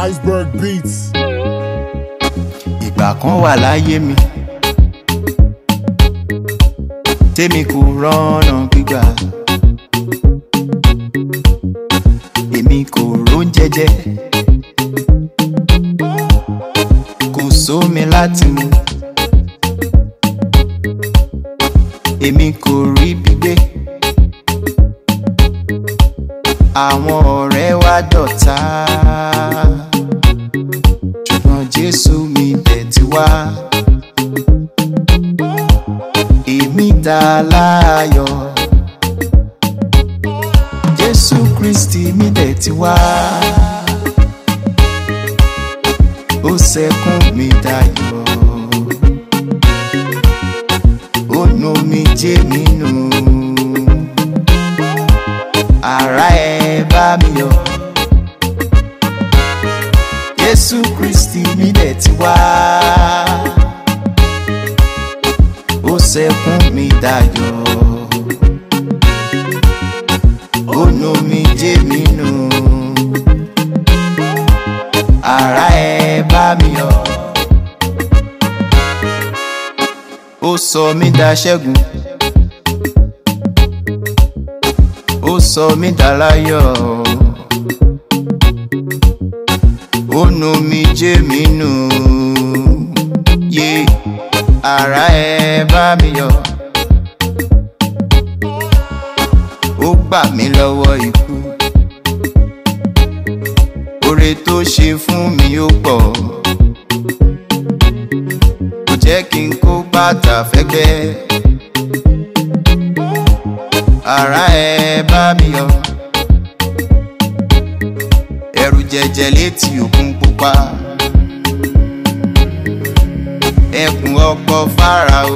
Iceberg Beats. ìgbà kan wà láyé mi tèmi kò rọ́nà gbígbà èmi kò róúnjẹ jẹ kò sómi láti mu èmi kò rí gbígbé àwọn ọ̀rẹ́ wa dọ̀tá ṣùgbọ́n jésù mi dẹ̀ ti wá. èmi dá láàyọ̀ jésù kristi mi dẹ̀ ti wá. ó sẹ́kún mi dayọ̀ ó nu mi jẹ́ mi nù. ara ẹ bá mi yọ̀ jésù kristi mi dẹ̀ ti wá. ó sẹ́kún mi dayọ̀ ó nu mi jẹ́ mi nù. ara ẹ bá mi yọ̀ ó sọ mí daṣẹ́gun ó sọ mí daláyọ̀ ó nu mi jẹ́ mi nù yé ara ẹ bá mi yọ̀ ó gbà mí lọ́wọ́ ikú oore tó ṣe fún mi ó pọ̀ kò jẹ́ kí n kó bàtà fẹ́gbẹ́ ara ẹ bá mi yọ̀ ẹrù jẹjẹ létí òkun pupa ẹkùn ọkọ fáráò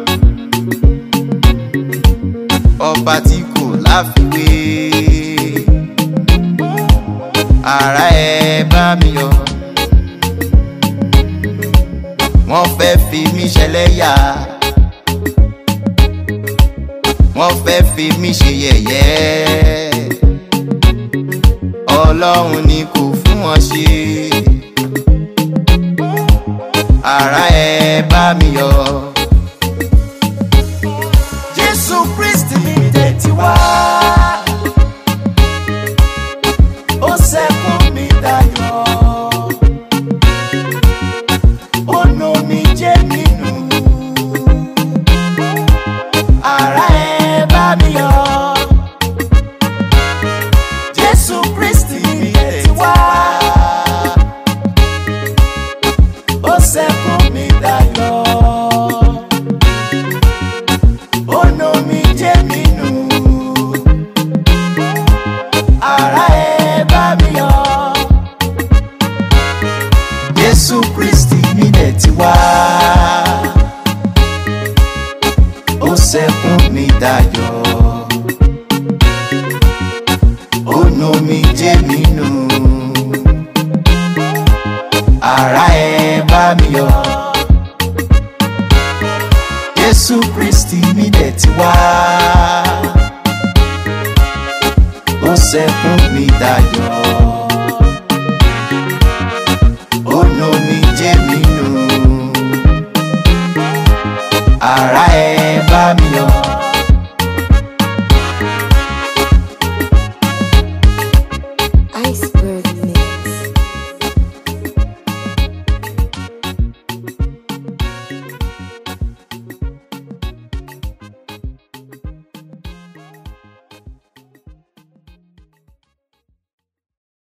ọba tí kò láfiwé ara ẹ bá mi yọ̀ wọ́n fẹ́ fi mí ṣẹlẹ́yà wọ́n fẹ́ fi mí ṣe yẹ̀yẹ́ ọlọ́run ni kò fún wọn ṣe ara ẹ bá mi yọ̀ jésù kristi mi dé ti wá ó sẹ́kún mi dayọ̀ ó nu mi jẹ́ mi nù ara ẹ bá mi yọ̀ jésù kristi mi dé ti wá ó sẹ́kún mi dayọ̀ ó nu mi jẹ́ mi nù ara ẹ bá mi yọ̀ jésù kristi mi dẹ̀ ti wá ó sẹ́kún mi dayọ̀ ó nu mi jẹ́ mi nù ara ẹ bá mi yọ̀ jésù kristi mi dẹ̀ ti wá ó sẹ́kún mi dayọ̀ ó nu mi jẹ́ mi nù ara